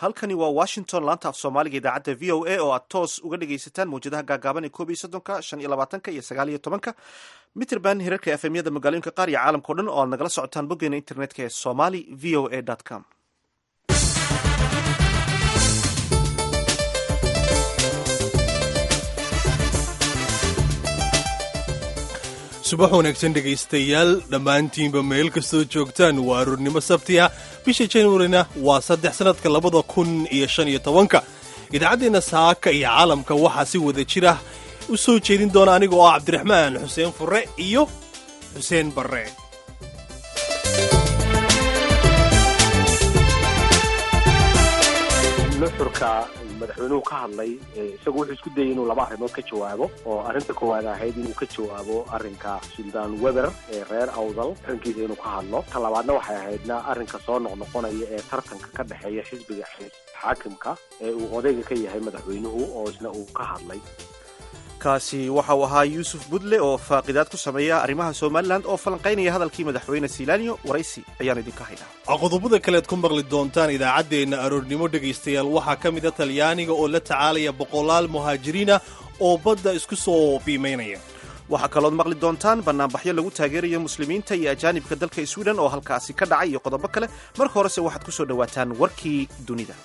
halkani waa washington laanta af soomaaliga idaacadda v o a oo aad toos uga dhegaysataan mawjadaha gaagaaban ee koob iyo soddonka shan iyo labaatanka iyo sagaal iyo tobanka mitrband hirarka efemyada magaalooyinka qaar iyo caalamka o dhan oo aad nagala socotaan boggeena internetka ee somali v o a com subax wanaagsan dhegaystayaal dhammaantiinba meel kastoo joogtaan waa aroornimo sabti ah bisha januarina waa saddex sannadka labada kun iyo shan iyo tobanka idaacaddeenna saaka iyo caalamka waxaa si wada jir ah u soo jeedin doona aniga oo ah cabdiraxmaan xuseen furre iyo xuseen barre nuxurka madaxweynuhu ka hadlay isagu wuxuu isku dayay inuu laba arrimood ka jawaabo oo arrinta koowaad ahayd inuu ka jawaabo arrinka suldaan weber ee reer awdal arrinkiisa inuu ka hadlo ta labaadna waxay ahaydna arrinka soo noqnoqonaya ee tartanka ka dhexeeya xisbiga xaakimka ee uu odayga ka yahay madaxweynuhu oo isna uu ka hadlay kaasi waxa uu ahaa yuusuf budle oo faaqidaad ku sameeya arrimaha somalilan oo falanqaynaya hadalkii madaxweyne silaaniyo waraysi ayaan idinka haynaa qodobada kaleed ku maqli doontaan idaacaddeenna aroornimo dhegaystayaal waxaa ka mida talyaaniga oo la tacaalaya boqolaal muhaajiriina oo badda isku soo biimaynaya waxaa kalood maqli doontaan bannaanbaxyo lagu taageerayo muslimiinta iyo ajaanibka dalka sweden oo halkaasi ka dhacay iyo qodobo kale marka horese waxaad ku soo dhowaataan warkii dunida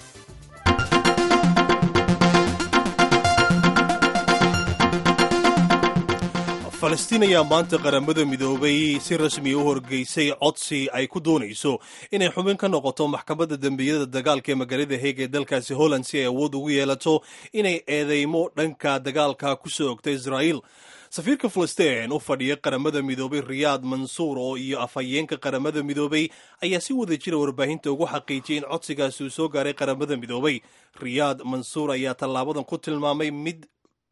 falastiin ayaa maanta qaramada midoobay si rasmiya u horgeysay codsi ay ku doonayso inay xubin ka noqoto maxkamadda dembiyada dagaalka ee magaalada heeg ee dalkaasi holland si ay awood ugu yeelato inay eedeymo dhanka dagaalka ku soo ogta israa'iil safiirka falastiin u fadhiya qaramada midoobay riyaad mansuur oo iyo afhayeenka qaramada midoobay ayaa si wada jira warbaahinta ugu xaqiijiyay in codsigaasi uu soo gaaray qaramada midoobay riyaad mansuur ayaa tallaabadan ku tilmaamay mid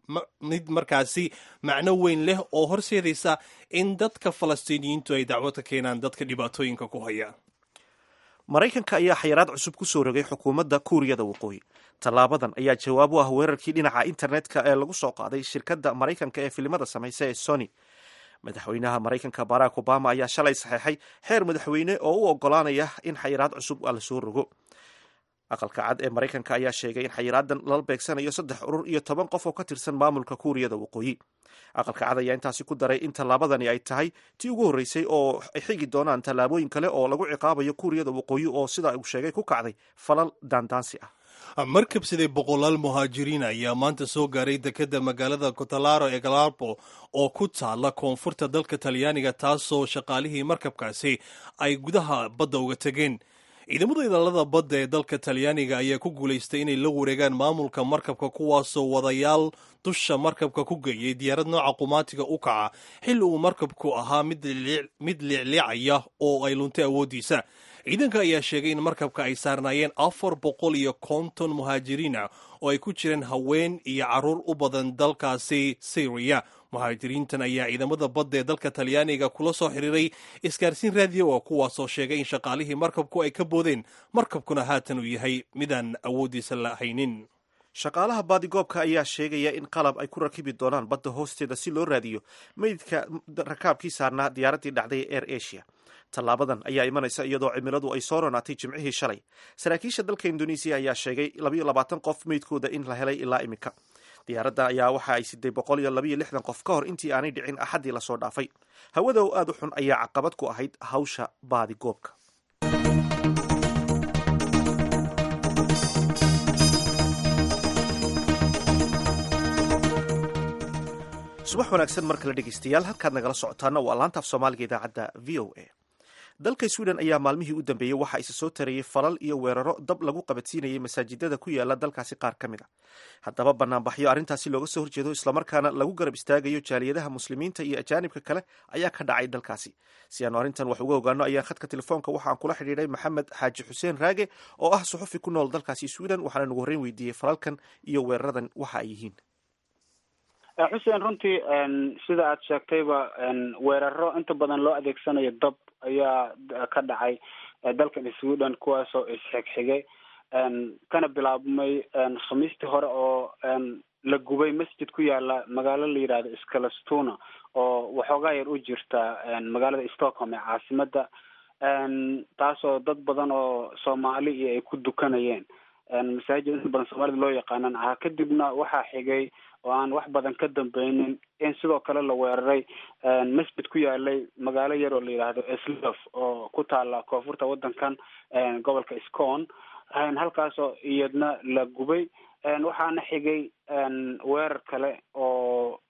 mid markaasi macno weyn leh oo horseedaysa in dadka falastiiniyiintu ay dacwo ka keenaan dadka dhibaatooyinka ku haya maraykanka ayaa xayiraad cusub ku soo rogay xukuumadda kuuriyada waqooyi tallaabadan ayaa jawaab u ah weerarkii dhinaca internetka ee lagu soo qaaday shirkadda maraykanka ee filimada samaysa ee sony madaxweynaha maraykanka barack obama ayaa shalay saxeexay xeer madaxweyne oo u ogolaanaya in xayiraad cusub la soo rogo aqalka cad ee maraykanka ayaa sheegay in xayiraadan lala beegsanayo saddex urur iyo toban qof oo ka tirsan maamulka kuuriyada waqooyi aqalka cad ayaa intaasi ku daray in tallaabadani ay tahay tii ugu horreysay oo ay xigi doonaan tallaabooyin kale oo lagu ciqaabayo kuuriyada waqooyi oo sida uu sheegay ku kacday falal daandaansi ah markab siday boqolaal muhaajiriin ayaa maanta soo gaaray dekeda magaalada cotalaro ee galarbo oo ku taala koonfurta dalka talyaaniga taasoo shaqaalihii markabkaasi ay gudaha badda uga tegeen ciidamada idaalada badda ee dalka talyaaniga ayaa ku guulaystay inay la wareegaan maamulka markabka kuwaasoo wadayaal dusha markabka ku geeyay diyaarad nooca qumaatiga u kaca xilli uu markabku ahaa mid liicliicaya oo ay luntay awooddiisa ciidanka ayaa sheegay in markabka ay saarnaayeen afar boqol iyo konton muhaajiriina oo ay ku jireen haween iyo carruur u badan dalkaasi syriya muhaajiriintan ayaa ciidamada badda ee dalka talyaaniga kula soo xiriiray isgaarsiin raadiyo oo kuwaasoo sheegay in shaqaalihii markabku ay ka boodeen markabkuna haatan uu yahay midaan awooddiisa la haynin shaqaalaha baadigoobka ayaa sheegaya in qalab ay ku rakibi doonaan badda hoosteeda si loo raadiyo meydka rakaabkii saarnaa diyaaraddii dhacday ee air asia tallaabadan ayaa imanaysa iyadoo cimiladu ay soo ronaatay jimcihii shalay saraakiisha dalka indonesiya ayaa sheegay labayo labaatan qof meydkooda in la helay ilaa iminka diyaaradda ayaa waxa ay siday boqol iyo labayo lixdan qof ka hor intii aanay dhicin axaddii lasoo dhaafay hawada oo aad u xun ayaa caqabad ku ahayd hawsha baadigoobka subax wanaagsan mar kale dhegeystayaal halkaad nagala socotaana waa laantaaf soomaaliga idaacadda v o a dalka sweden ayaa maalmihii u dambeeyey waxaa isa soo tarayay falal iyo weeraro dab lagu qabadsiinayay masaajidada ku yaala dalkaasi qaar ka mid a haddaba banaanbaxyo arrintaasi looga soo horjeedo islamarkaana lagu garab istaagayo jaaliyadaha muslimiinta iyo ajaanibka kale ayaa ka dhacay dalkaasi si aanu arrintan wax uga ogaano ayaan khadka telefoonka waxaan kula xidhiidhay maxamed xaaji xuseen raage oo ah suxufi ku nool dalkaasi sweden waxaana nagu horreyn weydiiyey falalkan iyo weeraradan waxa ay yihiin xuseen runtii sida aad sheegtayba weeraro inta badan loo adeegsanayo dab ayaa ka dhacay dalkan sweden kuwaasoo isxigxigay kana bilaabmay khamiistii hore oo la gubay masjid ku yaala magaalo la yidhahdo scalastuna oo waxoogaa yar u jirta magaalada stockholm ee caasimada taasoo dad badan oo soomaali iyo ay ku dukanayeen masaajid inta badan soomaalida loo yaqaanan ahaa kadibna waxaa xigay oo aan wax badan ka dambeynin in sidoo kale la weeraray masjid ku yaalay magaalo yar oo la yidhaahdo slof oo ku taala koonfurta wadankan gobolka scon halkaasoo iyadna la gubay waxaana xigay weerar kale oo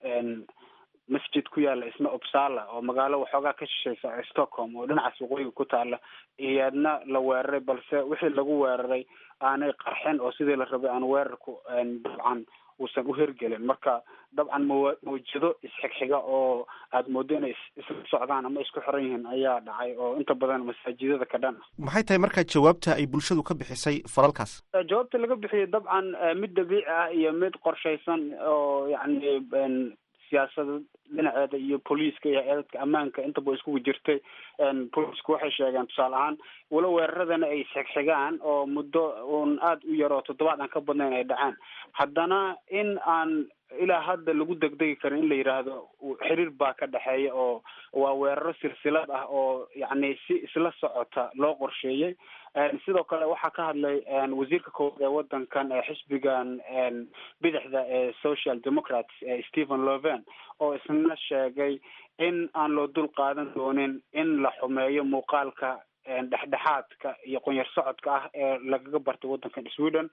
masjid ku yaala isna uppsala oo magaalo waxoogaa ka shisheysa stockholm oo dhinacaas waqooyiga ku taala iyadna la weeraray balse wixii lagu weeraray aanay qarxin oo sidii la rabay aan weerarku dabcan uusan u hergelin marka dabcan mawa mawjado isxigxiga oo aada moodo inay isla socdaan ama isku xiran yihiin ayaa dhacay oo inta badan masaajidada ka dhan ah maxay tahay markaa jawaabta ay bulshadu ka bixisay falalkaas jawaabta laga bixiyay dabcan mid dabiici ah iyo mid qorshaysan oo yacni siyaasada dhinaceeda iyo booliiska iyo hay-adadka ammaanka intaba iskugu jirtay booliisku waxay sheegeen tusaale ahaan walo weeraradana ay isxigxigaan oo muddo uun aada u yaroo toddobaad aan ka badnayn ay dhacaan haddana in aan ilaa hadda lagu degdegi karin in la yidhaahdo xiriir baa ka dhexeeya oo waa weeraro silsilad ah oo yacni si isla socota loo qorsheeyey sidoo kale waxaa ka hadlay wasiirka koowaad ee wadankan ee xisbigan bidixda ee social democrats ee stephen loven oo isna sheegay in aan loo dul qaadan doonin in la xumeeyo muuqaalka dhexdhexaadka iyo qonyar socodka ah ee lagaga bartay wadankan sweden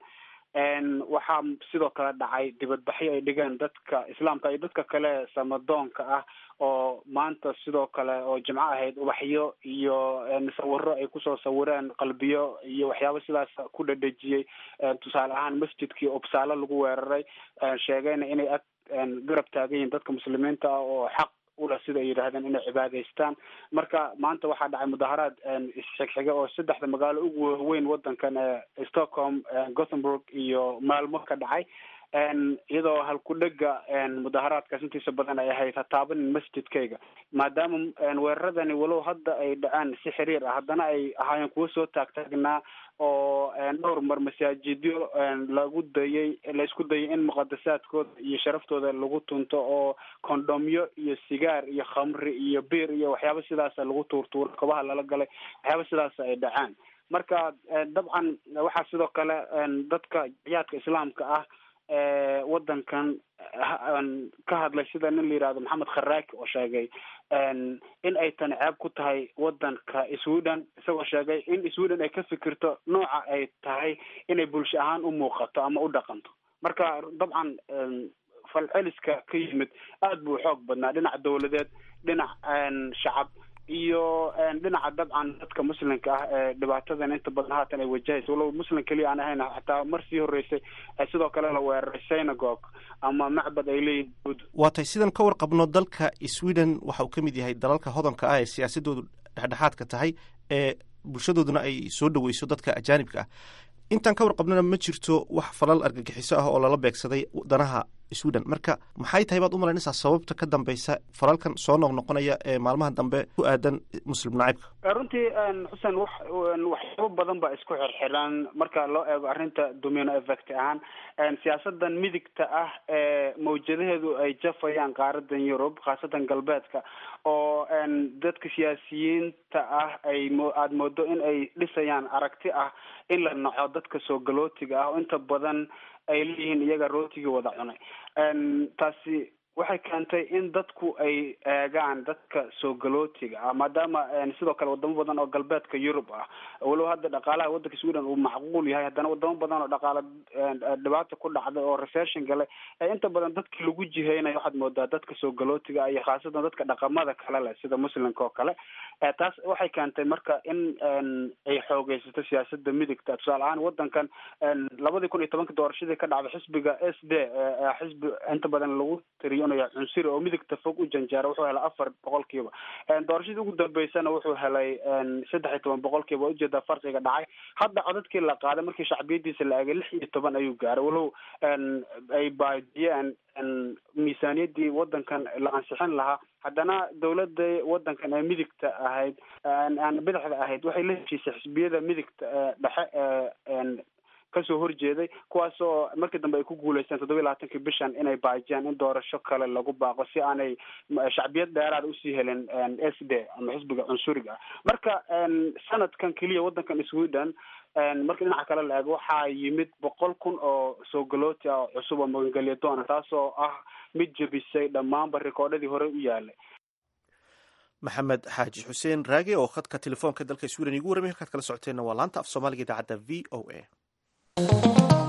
waxaa sidoo kale dhacay dibadbaxyo ay dhigeen dadka islaamka iyo dadka kale samadoonka ah oo maanta sidoo kale oo jimco ahayd ubaxyo iyo sawiro ay kusoo sawireen qalbiyo iyo waxyaaba sidaas ku dhadhejiyey tusaale ahaan masjidkii obsaalo lagu weeraray sheegayna inay ag garab taagan yihiin dadka muslimiinta ah oo xaq ula sida ay yidhahdeen inay cibaadaystaan marka maanta waxaa dhacay mudaharaad isxigxiga oo saddexda magaalo ugu waaweyn wadankan ee stockholm gothenburg iyo maalmo ka dhacay iyadoo halku-dhega mudaharaadkaas intiisa badan ay ahayd hataabanin masjidkayga maadaama weeraradani walow hadda ay dhacaan si xiriir ah haddana ay ahaayeen kuwo soo taagtaagnaa oo dhowr mar masaajidyo lagu dayay laisku dayay in muqadasaadkooda iyo sharaftooda lagu tunto oo kondomyo iyo sigaar iyo khamri iyo biir iyo waxyaaba sidaasa lagu tuurtuuro kobaha lala galay waxyaaba sidaas ay dhacaan marka dabcan waxaa sidoo kale dadka jiyaadka islaamka ah wadankan ka hadlay sida nin la yihahdo maxamed kharaaki oo sheegay in ay tani ceeb ku tahay wadanka sweden isagoo sheegay in sweden ay ka fikirto nooca ay tahay inay bulsho ahaan u muuqato ama u dhaqanto marka dabcan falceliska ka yimid aada buu xoog badnaa dhinac dawladeed dhinac shacab iyo dhinaca dabcan dadka muslimka ah ee dhibaatadan inta badan haatan ay wajahaysa walow muslim keliya aan ahayn xataa mar sii horeysay sidoo kale la weeraray synagogue ama macbad ay leeyihin waa tay sidan ka warqabno dalka sweden waxa uu ka mid yahay dalalka hodanka ah ee siyaasadoodu dhexdhexaadka tahay ee bulshadooduna ay soo dhaweyso dadka ajaanibka ah intaan ka warqabnona ma jirto wax falal argagixiso ah oo lala beegsaday danaha sweden marka maxay tahay baad u malaynaysaa sababta ka dambeysa falalkan soo noqnoqonaya ee maalmaha dambe ku aadan muslim nacaybka runtii xuseen wax waxyaabo badan baa isku xirxiran marka loo eego arrinta domino effect ahaan siyaasadan midigta ah ee mawjadaheedu ay jafayaan qaaradan yurub khaasatan galbeedka oo dadka siyaasiyiinta ah ay mo aada moodo in ay dhisayaan aragti ah in la naco dadka soo galootiga ah oo inta badan ay leeyihiin iyaga rootigii wada cunay taasi waxay keentay in dadku ay eegaan dadka soo galootiga ah maadaama sidoo kale wadamo badan oo galbeedka yurub ah walow hadda dhaqaalaha wadanka sweden uu macquul yahay haddana wadamo badan oo dhaqaala dhibaata ku dhacday oo recession galay ee inta badan dadki lagu jiheynayo waxaad moodaa dadka soo galootiga ah iyo khaasatan dadka dhaqamada kale leh sida muslimka oo kale taas waxay keentay marka in ay xoogeysato siyaasada midigta tusaale ahaan wadankan labadii kun iyo tobanka doorashadii ka dhacday xisbiga s d xisbi inta badan lagu tiriyo cunsuri oo midigta fog u janjeera wuxuu helay afar boqolkiiba doorashadii ugu dambeysana wuxuu helay saddex iyo toban boqolkiiba ujeedaa farqiga dhacay hadda codadkii la qaaday markii shacbiyadiisa la eegay lix iyo toban ayuu gaaray walow ay baadiyeen miisaaniyadii wadankan la ansixin lahaa haddana dawladda wadankan ee midigta ahayd aan bidixda ahayd waxay la heshiisay xisbiyada midigta dhexe ee kasoo horjeeday kuwaas oo markii dambe ay ku guuleysteen toddoba iyo labaatankii bishan inay baajiyaan in doorasho kale lagu baaqo si aanay shacbiyad dheeraada usii helin s d ama xisbiga cunsuriga ah marka sanadkan keliya wadankan sweden marka dhinaca kale la eego waxaa yimid boqol kun oo soo galooti ah oo cusub oo magangelya doona taasoo ah mid jebisay dhammaanba rikoodhadii hore u yaalay maxamed xaaji xuseen raage oo khadka telefoonka dalka sweden igu warramay halkaad kala socoteenna waa laanta af soomaaliga idaacadda v o a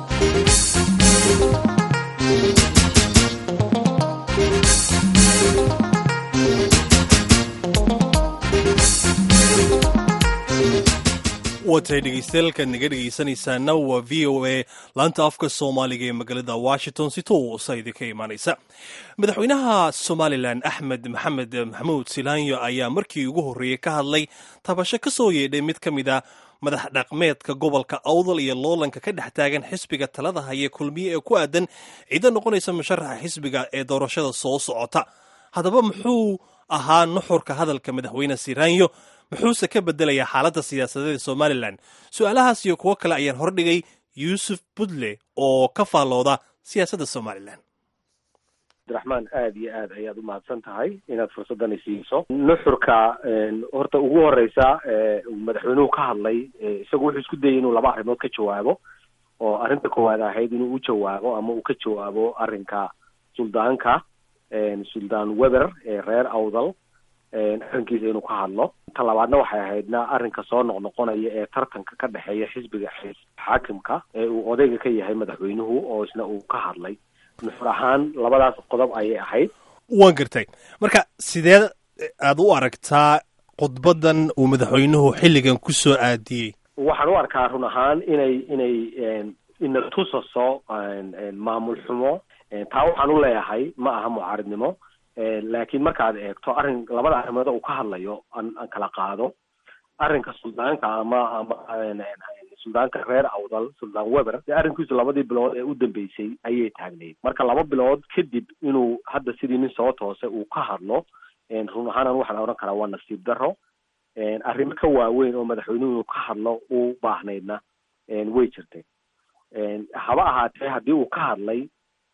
watay dhegeystayaaalkaad naga dhegeysanaysaana waa v o a laanta afka soomaaliga ee magaalada washington si toosa idinka imaanaysa madaxweynaha somalilan axmed maxamed maxamuud silaanyo ayaa markii ugu horreeyey ka hadlay tabasho ka soo yeedhay mid ka mid a madax dhaqmeedka gobolka awdal iyo loolanka ka dhex taagan xisbiga talada haya kulmiye ee ku aadan ciido noqonaysa musharaxa xisbiga ee doorashada soo socota haddaba muxuu ahaa nuxurka hadalka madaxweyne silaanyo muxuuse ka bedelayaa xaaladda siyaasadeed ee somalilan su-aalahaas iyo kuwo kale ayaan hordhigay yuusuf budle oo ka faallooda siyaasadda somalilan abdiraxmaan aada iyo aad ayaad umahadsan tahay inaad fursadani siiso nuxurka horta ugu horeysa madaxweynuhu ka hadlay isagu wuxuu isku dayay inuu laba arrimood ka jawaabo oo arrinta koowaad ahayd inuu u jawaabo ama uu ka jawaabo arrinka suldaanka suldaan weber ee reer awdal arrinkiisa inuu ka hadlo ta labaadna waxay ahaydna arrinka soo noqnoqonaya ee tartanka ka dhexeeya xisbiga xaakimka ee uu odayga ka yahay madaxweynuhu oo isna uu ka hadlay nuxur ahaan labadaas qodob ayay ahayd waan gartay marka sidee aad u aragtaa khudbadan uu madaxweynuhu xilligan ku soo aadiyey waxaan u arkaa run ahaan inay inay ina tusaso maamul xumo taa waxaan u leeyahay ma aha mucaaridnimo laakiin markaad eegto arrin labada arrimood uu ka hadlayo aan aan kala qaado arrinka suldaanka ama ama suldaanka reer awdal suldaan weber dee arrinkiisu labadii bilood ee u dambeysay ayay taagnayd marka laba bilood kadib inuu hadda sidii nin soo toosay uu ka hadlo run ahaanan waxaan odhan karaa waa nasiib daro arrimo ka waaweyn oo madaxweynuhu inuu ka hadlo uu baahnaydna way jirtay haba ahaatee haddii uu ka hadlay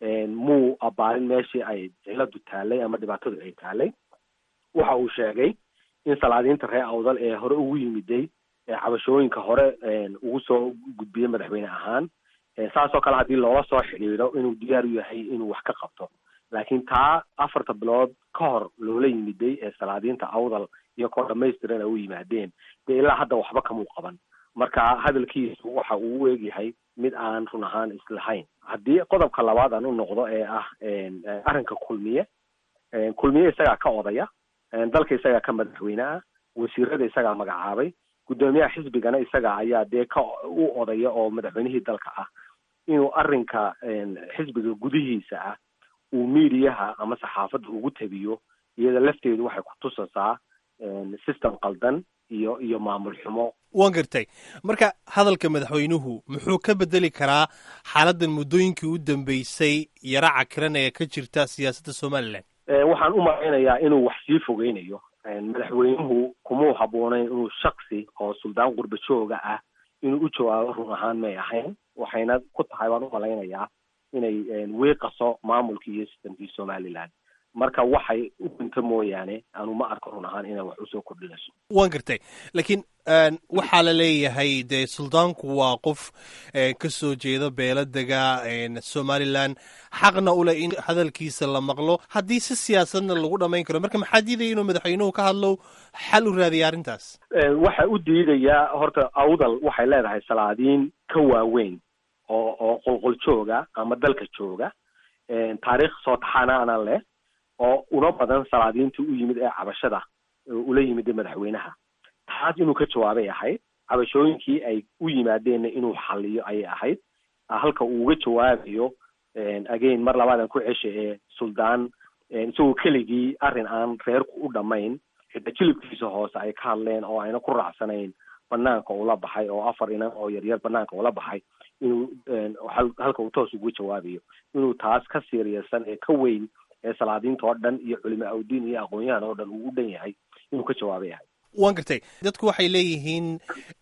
muu abaalin meeshii ay ciladu taalay ama dhibaatadu ay taalay waxa uu sheegay in salaadiinta reer awdal ee hore ugu yimiday ee cabashooyinka hore ugu soo gudbiyey madaxweyne ahaan saasoo kale haddii loola soo xidhiidho inuu diyaar u yahay inuu wax ka qabto laakiin taa afarta bilood ka hor loola yimiday ee salaadiinta awdal iyo koo dhamaystiran ay u yimaadeen dee ilaa hadda waxba kamuu qaban marka hadalkiisu waxa uu u eegyahay mid aan run ahaan islahayn haddii qodobka labaad aan u noqdo ee ah arrinka kulmiye kulmiye isagaa ka odaya dalka isagaa ka madaxweyne ah wasiirada isagaa magacaabay guddoomiyaha xisbigana isaga ayaa dee ka u odaya oo madaxweynihii dalka ah inuu arrinka xisbiga gudihiisa ah uu miidiyaha ama saxaafadda ugu tabiyo iyada lafteedu waxay ku tusasaa system qaldan iyo iyo maamul xumo waan gartay marka hadalka madaxweynuhu muxuu ka bedeli karaa xaaladdan muddooyinkii u dambeysay yara cakiran ee ka jirta siyaasadda somalilan waxaan u malaynayaa inuu wax sii fogeynayo madaxweynuhu kumuu habboonayn inuu shaksi oo suldaan qurba jooga ah inuu u jawaabo run ahaan may ahayn waxayna ku tahay baan u malaynayaa inay wiiqaso maamulkii iyo sistamkii somaliland marka waxay u dhinto mooyaane anu ma arko run ahaan inay wax usoo kordhinayso waan gartay laakiin waxaa la leeyahay dee suldaanku waa qof ka soo jeeda beeladega somalilan xaqna u leh in hadalkiisa la maqlo haddii si siyaasadna lagu dhamayn karo marka maxaa diidaya inuu madaxweynuhu ka hadlo xal u raadiya arrintaas waxa u diidayaa horta awdal waxay leedahay salaadiin ka waaweyn oo oo qolqol jooga ama dalka jooga taariikh soo taxanaana leh oo una badan salaadiintii u yimid ee cabashada ula yimid madaxweynaha taas inuu ka jawaabay ahayd cabashooyinkii ay u yimaadeenna inuu xaliyo ayay ahayd halka uu uga jawaabayo again mar labaadan ku cesha ee suldaan isagoo keligii arrin aan reerku u dhamayn xitaa jilibkiisa hoose ay ka hadleen oo ayna ku raacsanayn banaanka ula baxay oo afar inan oo yaryar banaanka ula baxay inuu halka uu toos uga jawaabayo inuu taas ka siiriyarsan ee ka weyn ee salaadiinta oo dhan iyo culimo awdiin iyo aqoon-yahan oo dhan uu u dhan yahay inuu ka jawaabay ahay waan gartay dadku waxay leeyihiin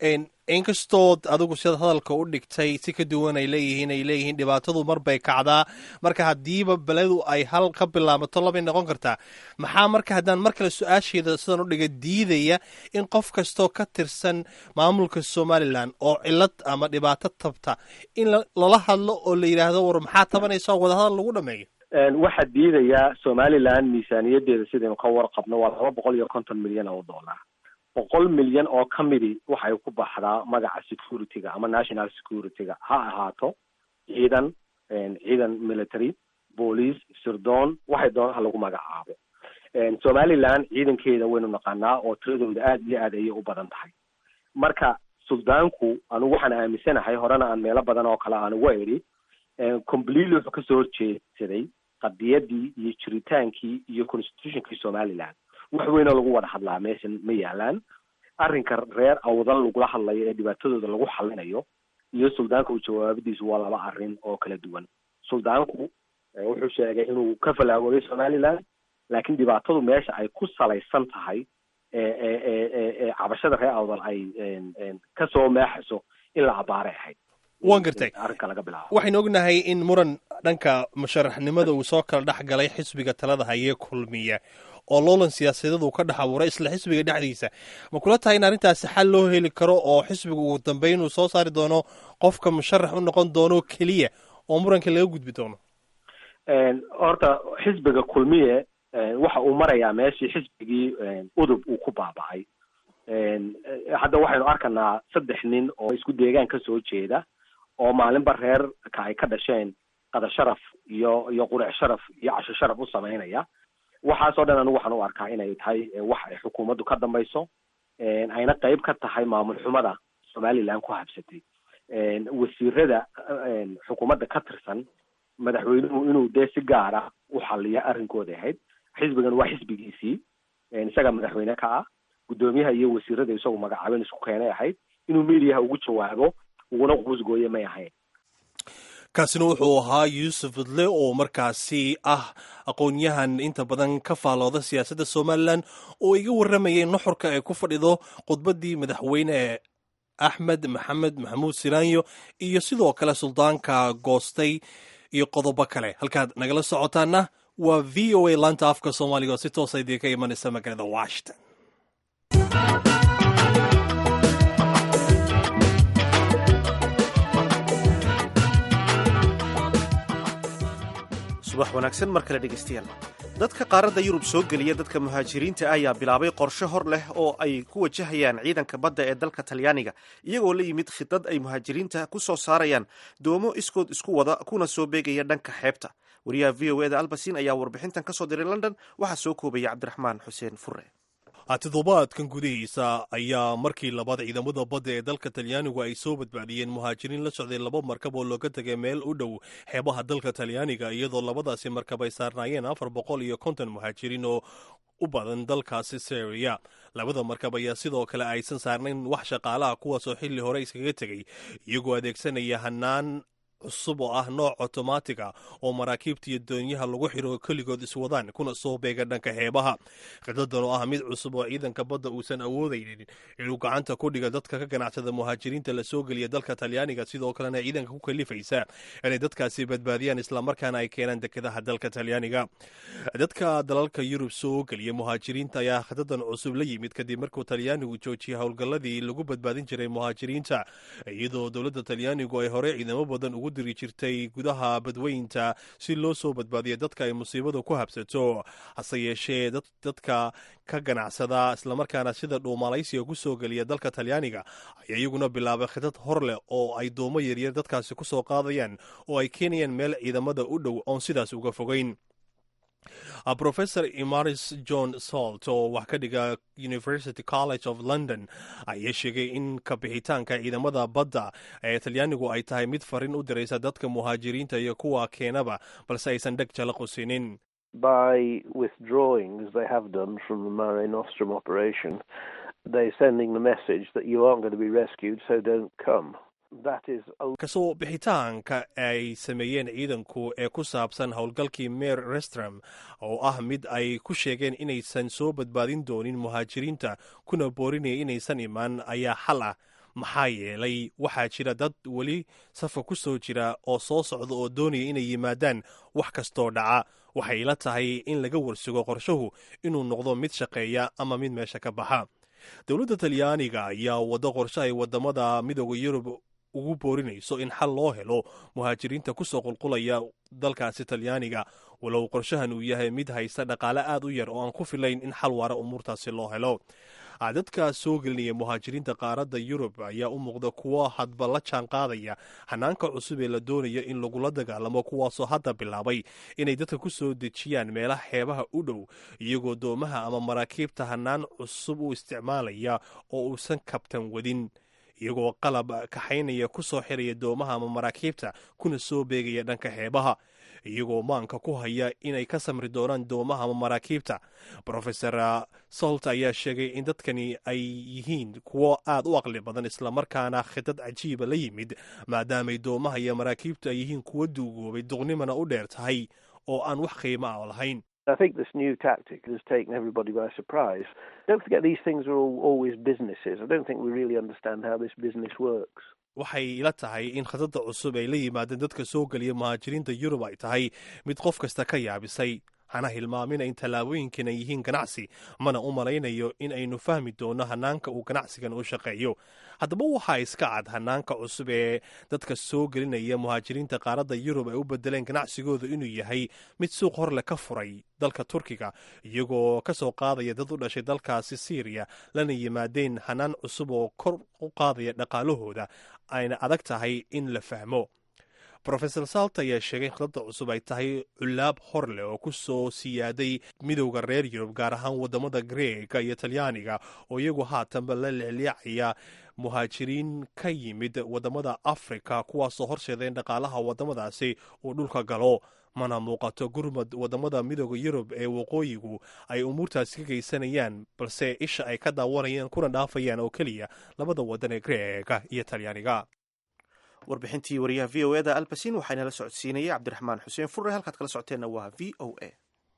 inkastood adigu sidaad hadalka u dhigtay si ka duwan ay leeyihiin ay leeyihiin dhibaatadu mar bay kacdaa marka haddiiba beledu ay hal ka bilaabato labay noqon kartaa maxaa marka haddaan mar kale su-aasheeda sidan u dhiga diidaya in qof kastoo ka tirsan maamulka somalilan oo cilad ama dhibaato tabta in lala hadlo oo la yidhaahdo war maxaa tabanaysa oo wadahadal lagu dhameeyo waxaa diidayaa somalilan miisaaniyadeeda sidaynu ka warqabno waa laba boqol iyo konton milyan oo dollar boqol milyan oo ka midi waxay ku baxdaa magaca security-ga ama national security-ga ha ahaato ciidan ciidan military boolice sirdoon waxay doonaha lagu magacaabo somalilan ciidankeeda waynu naqaanaa oo tiradooda aada iyo aad ayay u badan tahay marka suldaanku anigu waxaan aaminsanahay horena aan meelo badan oo kale aan uga idhi completely wuxuu kasoo horjeedsaday qadiyadii iyo jiritaankii iyo constitutionkii somaliland wax weynoo lagu wada hadlaa meeshan ma yaalaan arrinka reer awdal lagula hadlayo ee dhibaatadooda lagu xalinayo iyo suldaanka u jawaabadiisu waa laba arrin oo kala duwan suldaanku wuxuu sheegay inuu ka falaagoobay somaliland laakiin dhibaatadu meesha ay ku salaysan tahay ee cabashada reer awdal ay kasoo meexayso in la abaaray ahayd waan gartay arrinka laga bilaabo waxaynu ognahay in muran dhanka musharaxnimada uu soo kala dhex galay xisbiga talada hayee kulmiya oo loolan siyaasadeed uu ka dhex abuuray isla xisbiga dhexdiisa ma kula tahay in arrintaasi xal loo heli karo oo xisbiga ugu dambeyn uu soo saari doono qofka musharax u noqon doono keliya oo muranka laga gudbi doono horta xisbiga kulmiye waxa uu marayaa meeshii xisbigii udub uu ku baaba'ay hadda waxaynu arkanaa saddex nin oo isku deegaan kasoo jeeda oo maalinba reerka ay ka dhasheen qada sharaf iyo iyo quric sharaf iyo casho sharaf u samaynaya waxaasoo dhan anigu waxaan u arkaa inay tahay wax ay xukuumaddu ka dambayso ayna qeyb ka tahay maamul xumada somaliland ku habsatay wasiirada xukuumadda ka tirsan madaxweynuhu inuu dee si gaara u xaliya arrinkooda ahayd xisbigan waa xisbigiisii isaga madaxweyne ka ah guddoomiyaha iyo wasiirada isagu magacaabeen isku keenay ahayd inuu mediaha ugu jawaabo uguna quusgooye may ahayn kaasina wuxuu ahaa yuusuf udle oo markaasi ah aqoon-yahan inta badan ka faalooda siyaasadda somalilan oo iga warramayay nuxurka ay ku fadhido khudbaddii madaxweyne axmed maxamed maxamuud siraanyo iyo sidoo kale suldaanka goostay iyo qodobo kale halkaad nagala socotaana waa v o a laanta afka soomaaliga oo si toosa idii ka imanaysa magaalada washington subax wanaagsan mar kale dhegaystayaal dadka qaaradda yurub soo geliya dadka muhaajiriinta ayaa bilaabay qorshe hor leh oo ay ku wajahayaan ciidanka badda ee dalka talyaaniga iyagoo la yimid khidad ay muhaajiriinta ku soo saarayaan doomo iskood isku wada kuna soo beegaya dhanka xeebta wariyaha v o eda albasin ayaa warbixintan ka soo diray london waxaa soo koobaya cabdiraxmaan xuseen fure toddobaadkan gudihiisa ayaa markii labaad ciidamada badda ee dalka talyaanigu ay soo badbaadiyeen muhaajiriin la socday laba markab oo looga tegay meel u dhow xeebaha dalka talyaaniga iyadoo labadaasi markab ay saarnaayeen afar boqol iyo konton muhaajiriin oo u badan dalkaasi syria labada markab ayaa sidoo kale aysan saarnayn wax shaqaalaha kuwaasoo xilli hore iskaga tegay iyagoo adeegsanaya hanaan cusub oo ah nooc otomaatica oo maraakiibta iyo doonyaha lagu xiro keligood iswadaan kuna soo beega dhanka xeebaha khidadan oo ah mid cusub oo ciidanka badda uusan awoodaynin inuu gacanta ku dhiga dadka ka ganacsada muhaajiriinta la soo geliya dalka talyaaniga sidoo kalena ciidanka ku kalifaysa inay dadkaasi badbaadiyaan islamarkaana ay keenaan dekedaha dalka talyaaniga dadka dalalka yurub soo geliya muhaajiriinta ayaa khidadan cusub la yimid kadib markuu talyaanigu joojiyay howlgalladii lagu badbaadin jiray muhaajiriinta iyadoo dowladda talyaanigu ay hore ciidamo badan ugu diri jirtay gudaha badweynta si loo soo badbaadiya dadka ay musiibadu ku habsato hase yeeshee dadka ka ganacsada islamarkaana sida dhuumalaysiga ku soo geliya dalka talyaaniga ayaa iyaguna bilaabay khidad hor leh oo ay doomo yaryar dadkaasi ku soo qaadayaan oo ay keenayaan meel ciidamada u dhow oon sidaas uga fogeyn professor imaris john salt oo wax ka dhiga university college of london ayaa sheegay in kabixitaanka ciidamada badda ee talyaanigu ay tahay mid farin u diraysa dadka muhaajiriinta iyo kuwa keenaba balse aysan dheg jala quusinin by withdrawing as they have done from the Mare Nostrum operation, they're sending the message that you aren't going to be rescued, so don't come. kasoo bixitaanka ay sameeyeen ciidanku ee ku saabsan howlgalkii meer restram oo ah mid ay ku sheegeen inaysan soo badbaadin doonin muhaajiriinta kuna boorinaya inaysan imaan ayaa xal ah maxaa yeelay waxaa jira dad weli safka ku soo jira oo soo socda oo doonaya inay yimaadaan wax kastoo dhaca waxay ila tahay in laga warsugo qorshuhu inuu noqdo mid shaqeeya ama mid meesha ka baxa dowladda talyaaniga ayaa waddo qorshe ay wadamada midooda yurub ugu boorinayso in xal loo helo muhaajiriinta ku soo qulqulaya dalkaasi talyaaniga walow qorshahan uu yahay mid haysta dhaqaale aad u yar oo aan ku filayn in xal waara umuurtaasi loo helo dadka soo gelinaya muhaajiriinta qaaradda yurub ayaa u muuqda kuwo hadba la jaan qaadaya hanaanka cusub ee la doonaya in lagula dagaalamo kuwaasoo hadda bilaabay inay dadka ku soo dejiyaan meelaha xeebaha u dhow iyagoo doomaha ama maraakiibta hanaan cusub u isticmaalaya oo uusan kabtan wadin iyagoo qalab kaxaynaya ku soo xiraya doomaha ama maraakiibta kuna soo beegaya dhanka xeebaha iyagoo maanka ku haya inay ka samri doonaan doomaha ama maraakiibta rofesor solt ayaa sheegay in dadkani ay yihiin kuwo aad u aqli badan islamarkaana khidad cajiiba la yimid maadaamay doomaha iyo maraakiibtu ay yihiin kuwo duugoobay duqnimana u dheer tahay oo aan wax qiimo ah lahayn I think this new tactic has taken everybody by surprise. Don't forget these things are all, always businesses. I don't think we really understand how this business works. waxay ila tahay in khadadda cusub ay la yimaadeen dadka soo geliya muhaajiriinta yurub ay tahay mid qof kasta ka yaabisay hana hilmaamina in tallaabooyinkan ay yihiin ganacsi mana u malaynayo in aynu fahmi doono hanaanka uu ganacsigan u shaqeeyo haddaba waxaa iska cad hanaanka cusub ee dadka soo gelinaya muhaajiriinta qaaradda yurub ay u bedeleen ganacsigooda inuu yahay mid suuq horle ka furay dalka turkiga iyagoo ka soo qaadaya dad u dhashay dalkaasi syriya lana yimaadeen hanaan cusub oo kor u qaadaya dhaqaalahooda ayna adag tahay in la fahmo rofesor salt ayaa sheegay in khadadda cusub ay tahay culaab hor leh oo ku soo siyaaday midowda reer yurub gaar ahaan wadamada greega iyo talyaaniga oo iyagu haatanba la leexleecaya muhaajiriin ka yimid wadamada afrika kuwaasoo horseeda in dhaqaalaha wadamadaasi uu dhulka galo mana muuqato gurmad wadamada midooda yurub ee waqooyigu ay umuurtaasi ka geysanayaan balse isha ay ka daawanayaan kuna dhaafayaan oo keliya labada wadan ee greega iyo talyaaniga warbixintii wariyaha v o eda albasin waxaa inala socodsiinayay cabdiraxmaan xuseen furre halkaad kala socoteenna waa v o a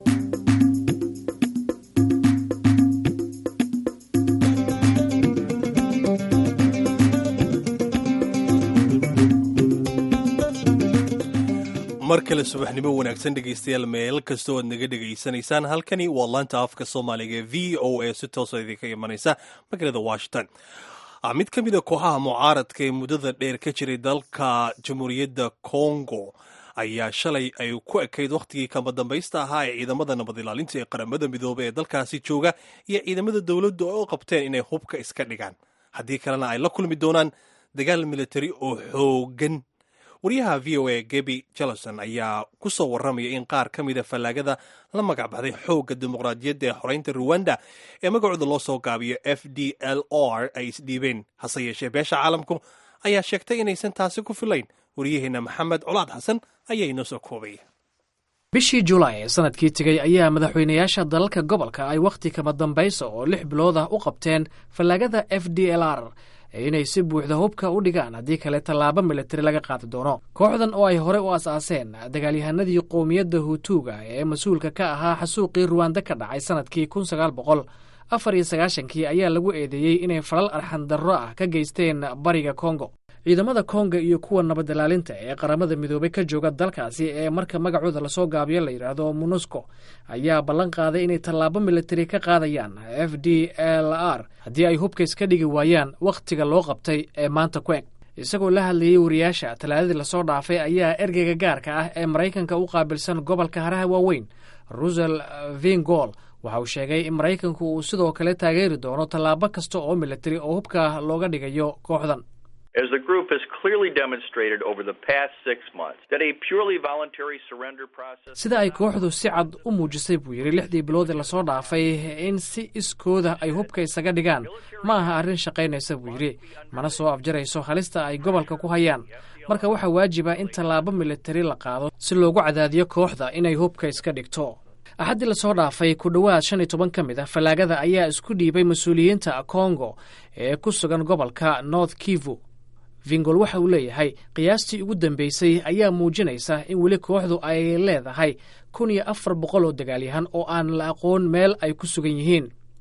mar kale subaxnimo wanaagsan dhegaystayaal meel kastoo aad naga dhegaysanaysaan halkani waa laanta afka soomaaliga ee v o a si toosa idinka imanaysa magaalada washington mid ka mid a kooxaha mucaaradka ee muddada dheer ka jiray dalka jamhuuriyadda congo ayaa shalay ay ku ekayd wakhtigii kama dambaysta ahaa ee ciidamada nabad ilaalinta ee qaramada midoobey ee dalkaasi jooga iyo ciidamada dowladdu ay u qabteen inay hubka iska dhigaan haddii kalena ay la kulmi doonaan dagaal militari oo xoogan wariyaha v o a gebi jellison ayaa ku soo warramaya in qaar ka mida fallaagada la magac baxday xoogga dimuqraadiyadda ee xoreynta ruwanda ee magacooda loo soo gaabiyo f d l r ay isdhiibeen hase yeeshee beesha caalamku ayaa sheegtay inaysan taasi ku filayn wariyaheenna maxamed colaad xasan ayaa inoo soo koobay bishii julaay ee sanadkii tegey ayaa madaxweynayaasha dalalka gobolka ay wakhti kama dambaysa oo lix bilood ah u qabteen fallaagada f d l r inay si buuxda hubka u dhigaan haddii kale tallaabo militari laga qaadi doono kooxdan oo ay hore u as-aaseen dagaalyahanadii qowmiyadda hutuuga ee mas-uulka ka ahaa xasuuqii ruwanda ka dhacay sanadkii kun sagaal boqol afar iyo sagaashankii ayaa lagu eedeeyey inay falal arxandarro ah ka geysteen bariga kongo ciidamada konga iyo kuwa nabadilaalinta ee qaramada midoobey ka jooga dalkaasi ee marka magacooda lasoo gaabiyo la yidhaahdo monusco ayaa ballan qaaday inay tallaabo militari ka qaadayaan f d l r haddii ay hubka iska dhigi waayaan wakhtiga loo qabtay ee maanta ku eg isagoo la hadlayey wariyaasha talaadadii lasoo dhaafay ayaa ergeyga gaarka ah ee maraykanka u qaabilsan gobolka haraha waaweyn rusel vingol waxa uu sheegay in maraykanku uu sidoo kale taageeri doono tallaabo kasta oo militari oo hubka looga dhigayo kooxdan As the group has clearly demonstrated over the past six months that a purely voluntary surrender process sida ay kooxdu si cad u muujisay buu yidhi lixdii bilood ee lasoo dhaafay in si iskooda ay hubka isaga dhigaan ma aha arrin shaqaynaysa buu yidhi mana soo afjarayso halista ay gobolka ku hayaan marka waxaa waajiba in tallaabo militari la qaado si loogu cadaadiyo kooxda inay hubka iska dhigto axaddii lasoo dhaafay ku dhowaad shan iyo toban ka mid a fallaagada ayaa isku dhiibay mas-uuliyiinta kongo ee ku sugan gobolka north kivu vingol waxa uu leeyahay qiyaastii ugu dambeysay ayaa muujinaysa in weli kooxdu ay leedahay kun iyo afar boqol oo dagaalyahan oo aan la aqoon meel ay ku sugan yihiin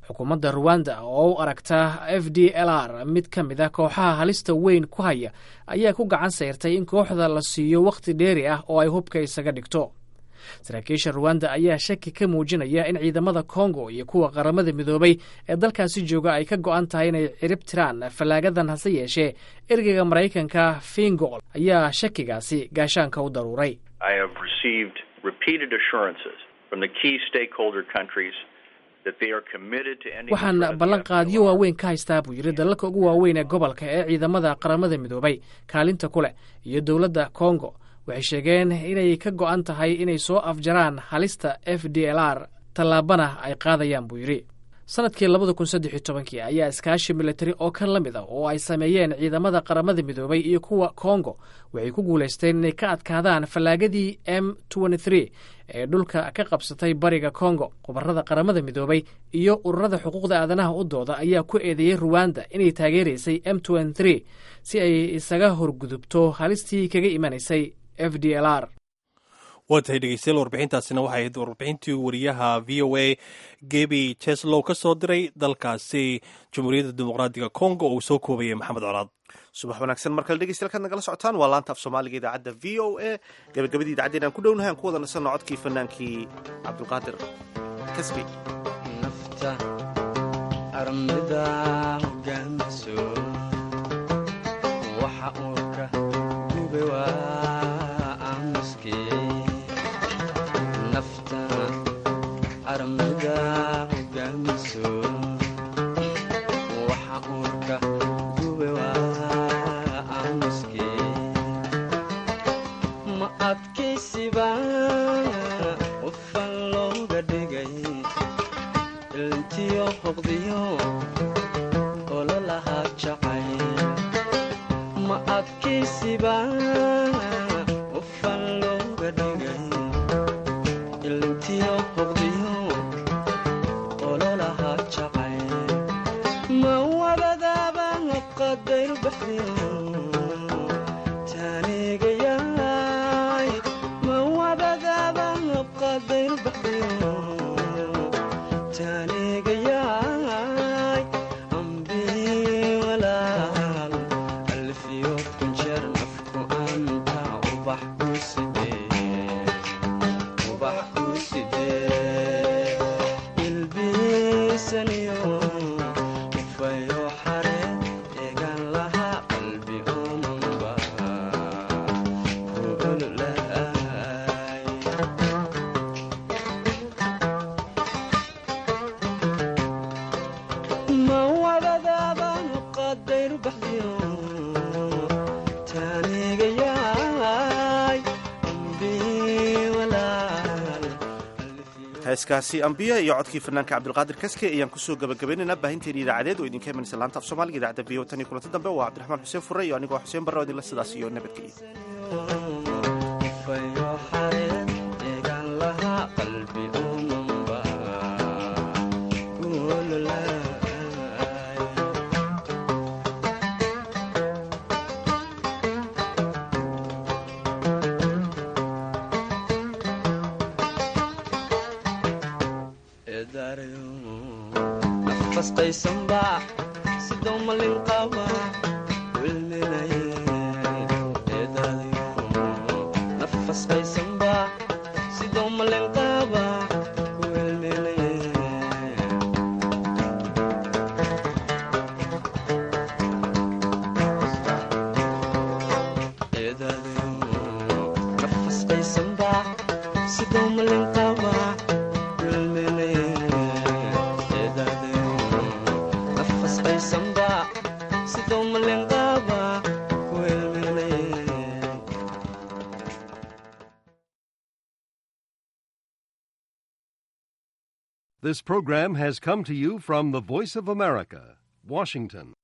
xukuumadda ruwanda oo u aragta f d l r mid ka mid a kooxaha halista weyn ku haya ayaa ku gacan sayrtay in kooxda la siiyo wakhti dheeri ah oo ay hubka isaga dhigto saraakiisha ruwanda ayaa shaki ka muujinaya in ciidamada kongo iyo kuwa qaramada midoobay ee dalkaasi jooga ay ka go'an tahay inay cirib tiraan fallaagadan hase yeeshee ergeyga maraykanka fingol ayaa shakigaasi gaashaanka u daruuray I have received repeated assurances from the key stakeholder countries that they are committed to ending the waxaan threat of the ballanqaadyo FDLR. waaweyn ka haystaa buu yidhi dalalka ugu waaweyn ee gobolka ee ciidamada qaramada midoobay kaalinta ku leh iyo dowladda kongo waxay sheegeen inay ka go'an tahay inay soo afjaraan halista f d l r tallaabana ay qaadayaan buu yidhi sanadkii labada kun saddex iyo tobankii ayaa iskaashi militari oo kan la mid ah oo ay sameeyeen ciidamada qaramada midoobay iyo kuwa kongo waxay ku guulaysteen inay ka adkaadaan fallaagadii m ee dhulka ka qabsatay bariga kongo khubarada qaramada midoobay iyo ururada xuquuqda aadanaha u dooda ayaa ku eedeeyey ruwanda inay taageeraysay m si ay isaga horgudubto halistii kaga imanaysay f d l r waa tahay dhegeystayaal warbixintaasina waxay ahayd warbixintii wariyaha v o a gebi jeslow ka soo diray dalkaasi jamhuuriyadda dimuqraadiga congo oo uu soo koobayay maxamed colaad subax wanaagsan mar kale dhegeystayaal kaad nagala socotaan waa laanta af soomaaliga idaacadda v o a gabagabadii idacaddeen aan ku dhownahay aan ku wada nasanno codkii fanaankii cabdulqaadir kasbi nafta armida hogaamiso waxa uu ka gube waa aamuske nafta armida hogaamiso waxa uu ka gube waa aamuske ma adkaysiba qofan looga dhigay ilntiyo hoqdiyo ololahaa jacay ma adkaysiba qofan looga dhigay ilntiyo hoqdiyo ololahaa jacay ma wabadaaba qadayr baxdiyo taanigayaay ma wabadaaba qadayr baxdiyo taanigayaay ambii walaal alfiyo kunjeer nafku anta ubax ku sidee ubax ku sidee ilbiisaniyo ufayo xare eegan laha qalbi omanba ku ololaay ma wadadaaban qadayr baxdiyo taanigayaay ambii walaal heeskaasi ambiya iyo codkii fanaanka cabdulqaadir kaske ayaan kusoo gabagabaynaynaa baahinteeni idaacadeed oo idinka imanaysa laanta af soomaaliga idaacadda v o tan iyo kulanti dambe waa cabdiraxmaan xuseen fure iyo anigoo xuseen barre oo idinla sidaas iyo nabadgelyo fayo xareed eegan lahaa qalbi omanba ku ololaay eedaarayo nafastaysanba sidoo malin qaba wilminaye eedaarayo nafasqaysanba sidoo malin qaba wilminaye eedaarayo nafasqaysanba sidoo malin qaba wilminaye eedaarayo nafasqaysanba sidoo malin qaba wilminaye This program has come to you from the Voice of America, Washington.